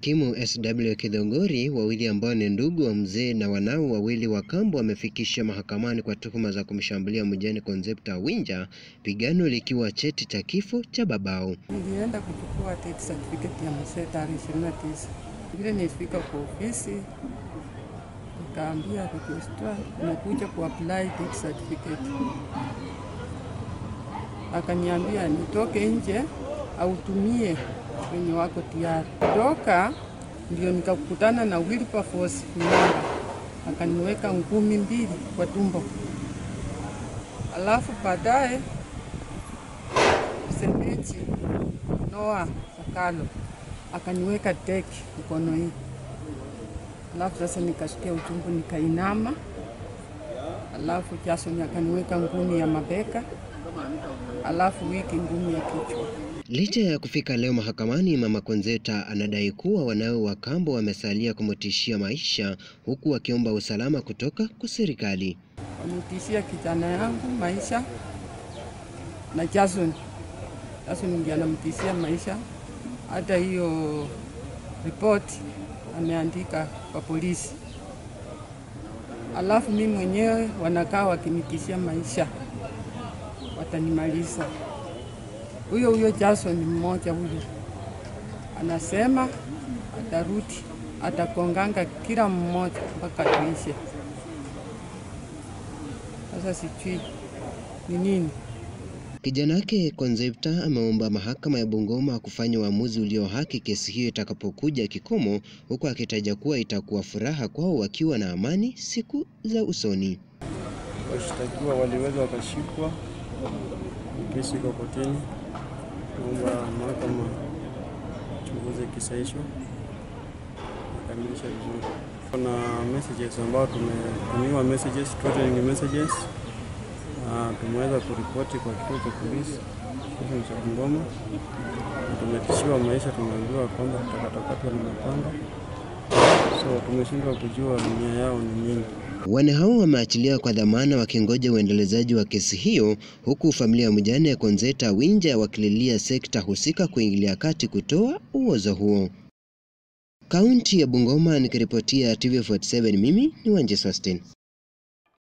Hakimu SW Kidhongori, wawili ambao ni ndugu wa mzee na wanao wawili wa kambo wamefikishwa mahakamani kwa tuhuma za kumshambulia mjane Concepta Winja, pigano likiwa cheti cha kifo cha babao. Nilienda kuchukua death certificate ya mzee tarehe 29. Vile nilifika kwa ofisi nikaambia registrar nakuja kuapply death certificate. Akaniambia nitoke nje autumie wenye wako tayari. Toka ndio nikakutana na Wilberforce Mlanga, akaniweka ngumi mbili kwa tumbo, alafu baadaye msemeji Noah Sakalo akaniweka teki mkono hii, alafu sasa nikasikia uchungu, nikainama, alafu Jason akaniweka ngumi ya mabeka, alafu wiki ngumi ya kichwa. Licha ya kufika leo mahakamani, mama Concepta anadai kuwa wanawe wa kambo wamesalia kumtishia maisha, huku wakiomba usalama kutoka kwa serikali. Wametishia kijana yangu maisha na Jason. Jason ndiye anamtishia maisha, hata hiyo ripoti ameandika kwa polisi. Alafu mimi mwenyewe wanakaa wakinitishia maisha, watanimaliza. Huyo huyo Jason mmoja huyo anasema atarudi, atakonganga kila mmoja mpaka tuishe. Sasa sijui ni nini. Kijana wake Concepta ameomba mahakama ya Bungoma kufanya uamuzi ulio haki kesi hiyo itakapokuja kikomo, huku akitaja kuwa itakuwa furaha kwao wakiwa na amani siku za usoni. Washtakiwa waliweza wakashikwa, kesi iko kotini. Naomba mahakama chunguze kisa hicho akamilisha vizuri. Kuna messages ambao tumetumiwa messages, threatening messages na tumeweza kuripoti kwa kituo cha polisi station cha Bungoma na tumetishiwa maisha, tumeambiwa kwamba tutakatakatwa na mapanga, so tumeshindwa kujua nia yao ni nini. Wane hao wameachiliwa kwa dhamana wakingoja uendelezaji wa kesi hiyo, huku familia ya mjane ya Concepta Winja wakililia sekta husika kuingilia kati kutoa uozo huo. Kaunti ya Bungoma, nikiripotia TV47, mimi ni Wanje Swasten.